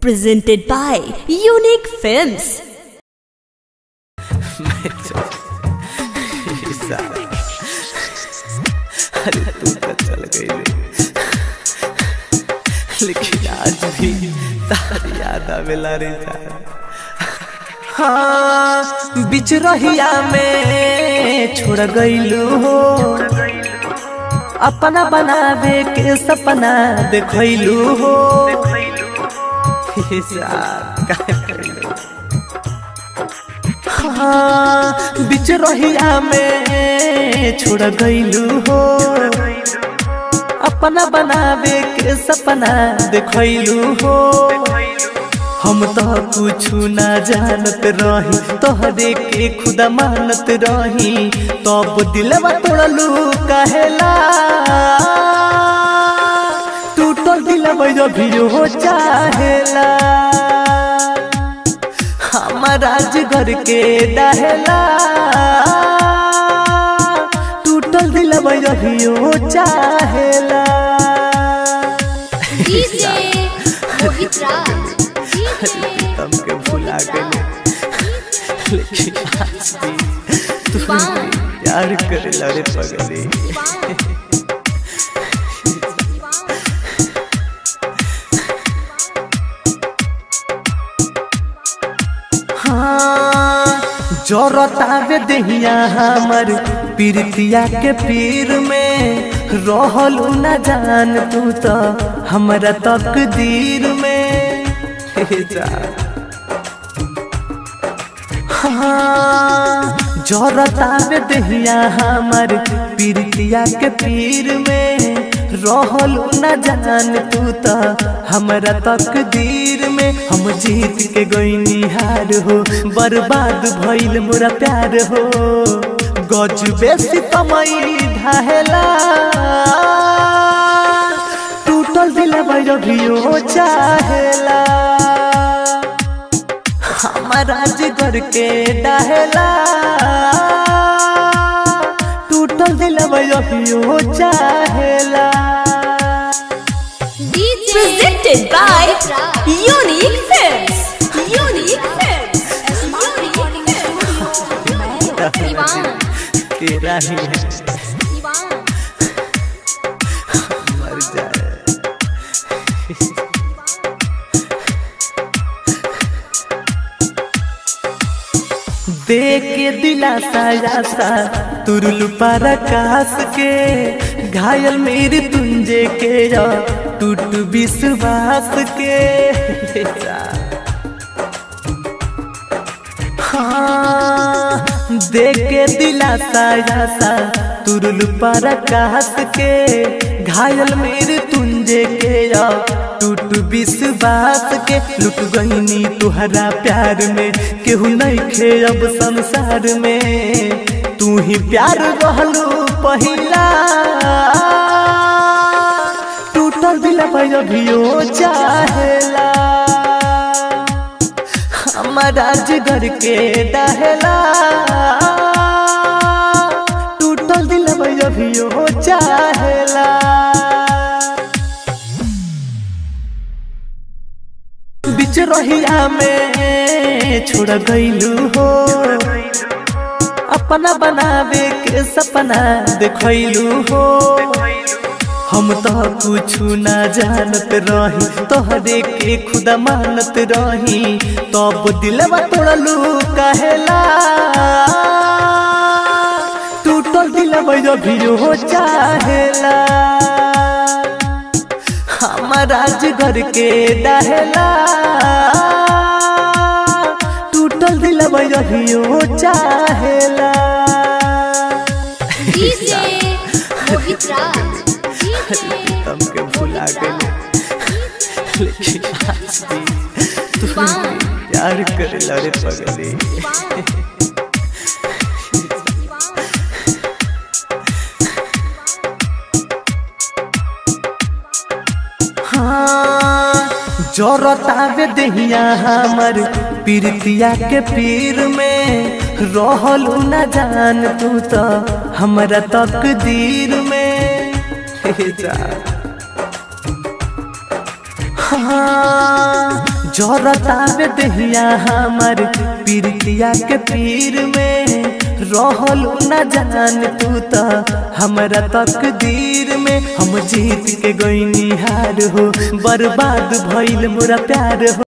Presented by Unique Films. अरे तू तो चल गई रे लेकिन आज भी तार याद आवेला रे जान हाँ बिच रहिया में छोड़ गईलू हो अपना बनावे के सपना देखलू हो हे साथ काहे कइलू? हाँ बिच रहिया में छोड़ गईलू हो अपना बनावे के सपना देखलू हो हम तो कुछ ना जानत रही तोहरे के खुदा मानत रही तब दिलवा तोड़लू कहेला टूटल दिलवा भी हो चाहेला हमारा घर के दहला टूटल दिलवा भी हो चाहेला डीजे मोहित राज हमके भुला गए लेकिन आज भी तू प्यार करे लड़े पगले हाँ जोरतावे दहिया हमर पीरतिया के पीर में रहल न जान तू तो हमरा तकदीर में हे जा हाँ जोरतावे दहिया हमर पीरतिया के पीर में रहल न जान तू तो हमरा तकदीर में हम जीत के गईनी हार हो बर्बाद भइल मोरा प्यार हो गज बेसी तमई ढाहेला टूटल दिल भैरवियो चाहेला हमारा जिगर के डहेला टूटल दिल भैरवियो चाहेला DJ Presented by Mohit Raj Unique Films. Unique Films. दीवान तेरा ही है दीवान मर जाए देख के दिलासा आशा तुरुल पर आकाश के घायल मेरी तुंजे के या टूट विश्वास के हाँ देख के दिलासा आशा तुरुल पर आकाश के घायल मेरे तुंजे के या टूट विश्वास के लुट गईनी तुहरा प्यार में केहू नहीं खे अब संसार में तू ही प्यार रहलू पहिला टूटल दिल भैरवियो चाहेला हमारा जिगर के डहेला टूटल दिल भैरवियो चाहेला बिच रहिया में छोड़ गईलू हो अपना बनावे के सपना देखलू हो हम तो कुछ ना जानत रही तोहरे के खुदा मानत रही तब दिलवा तोड़लू कहेला टूटल दिलवा भी हो चाहेला हमारा घर के डहेला टूटल दिल भैरवियो चाहेला डीजे मोहित राज हमके भुला गए लेकिन आज भी तू प्यार करे लड़े पगले हाँ जोरतावे दहिया हमर पीरतिया के पीर में रहल न जान तू तो हमरा तकदीर में हे जा हाँ जरतावे दहिया हमर पीरतिया के पीर में रहलू न जान तू त हमरा तकदीर में हम जीत के गईनी हार हो बर्बाद भइल मोरा प्यार हो